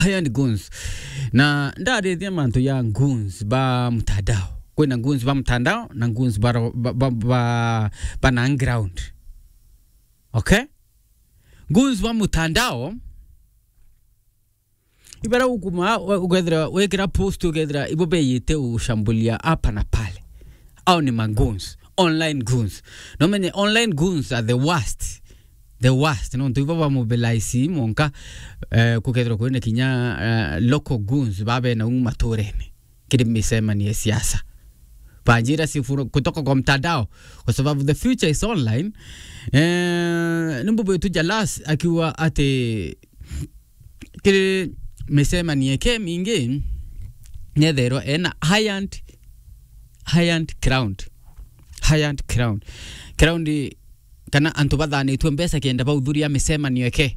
haya ni guns na ndarithia mantu ya guns ba mtandao kwina guns ba mtandao na guns ba, ba, ba, ba, ba na ground okay guns ba mtandao ibara ukuma ukethira wekira post ukethira ibo beyite ushambulia hapa na pale au ni maguns online goons no menye online goons are the worst the worst no ntu baba mobilize monka uh, kukethira kwene kinya uh, local goons babe na uma torene kidi misema ni ya siasa panjira sifuru kutoka kwa mtandao kwa sababu the future is online eh, nimbubu yetu jalas akiwa ate kidi misema ni eke mingi nethero ena high-end high-end crowned high-end crown crown kana antu bathanitwe mbeca kenda bauthuria micemanio eke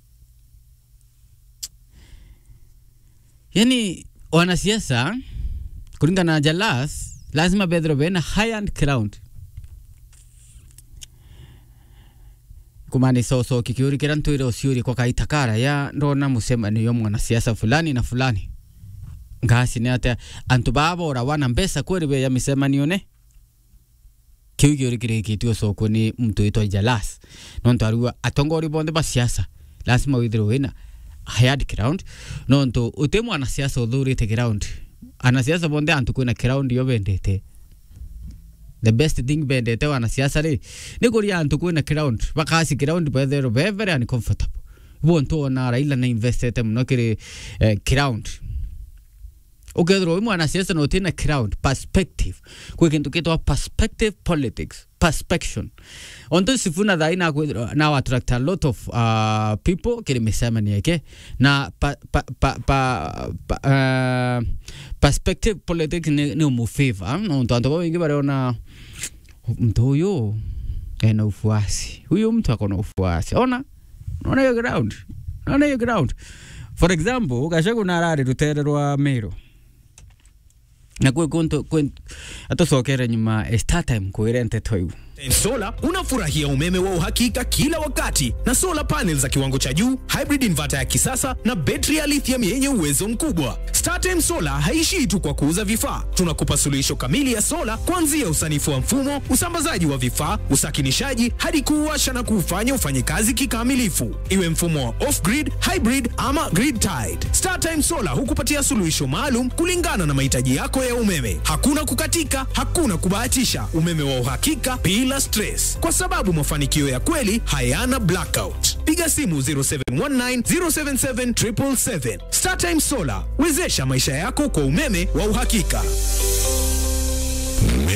yani wanasiasa kuringana na jalas lazima bethro bena high-end crown kumaanisha ucoki kiuri kira ntwire uciuri kwa kaita kara ya ndona mucemanio mwanasiasa fulani na fulani ngasi ni ate antu babora wana mbeca kweri be ya micemanio ne kiu giuri kirikitio soko ni mtu witwa jalas nontu arua atongori bonthe ba siasa lazima withirwo wina hired ground nontu uti mwana siasa uthurite ground anasiasa bonthe antu kwina ground yo bendete the best thing bendete wanasiasa ri ni kuria antu kwina ground bakasi ground bethero be very uncomfortable bontu ona raila na investete muno kiri eh, ground ukethirwo wi mwanasiasa na utina crowd perspective kwi kintu kitwa perspective politics perspection onto sifuna thai na kwithirwa na attract a lot of uh, people kiri micemania ike na pa, pa, pa, pa, pa, uh, perspective politics ni, ni umufavor nontu antu ba wingi bariona mtu uyu ena ufuasi huyu mtu akona ufuasi ona ona hiyo ground ona hiyo ground for example gashagu narari rutere rwa miro na kwe kuntu atocokere nyuma startime kwire nteto iu Sola unafurahia umeme wa uhakika kila wakati na solar panels za kiwango cha juu, hybrid inverter ya kisasa na betri ya lithium yenye uwezo mkubwa. StarTime Solar haishii tu kwa kuuza vifaa, tunakupa suluhisho kamili ya sola kuanzia usanifu wa mfumo, usambazaji wa vifaa, usakinishaji hadi kuuwasha na kuufanya ufanye kazi kikamilifu, iwe mfumo wa off-grid, hybrid ama grid tied. StarTime Solar hukupatia suluhisho maalum kulingana na mahitaji yako ya umeme. Hakuna kukatika, hakuna kubahatisha, umeme wa uhakika bila stress, kwa sababu mafanikio ya kweli hayana blackout. Piga simu 0719 077 777. StarTime Solar, wezesha maisha yako kwa umeme wa uhakika.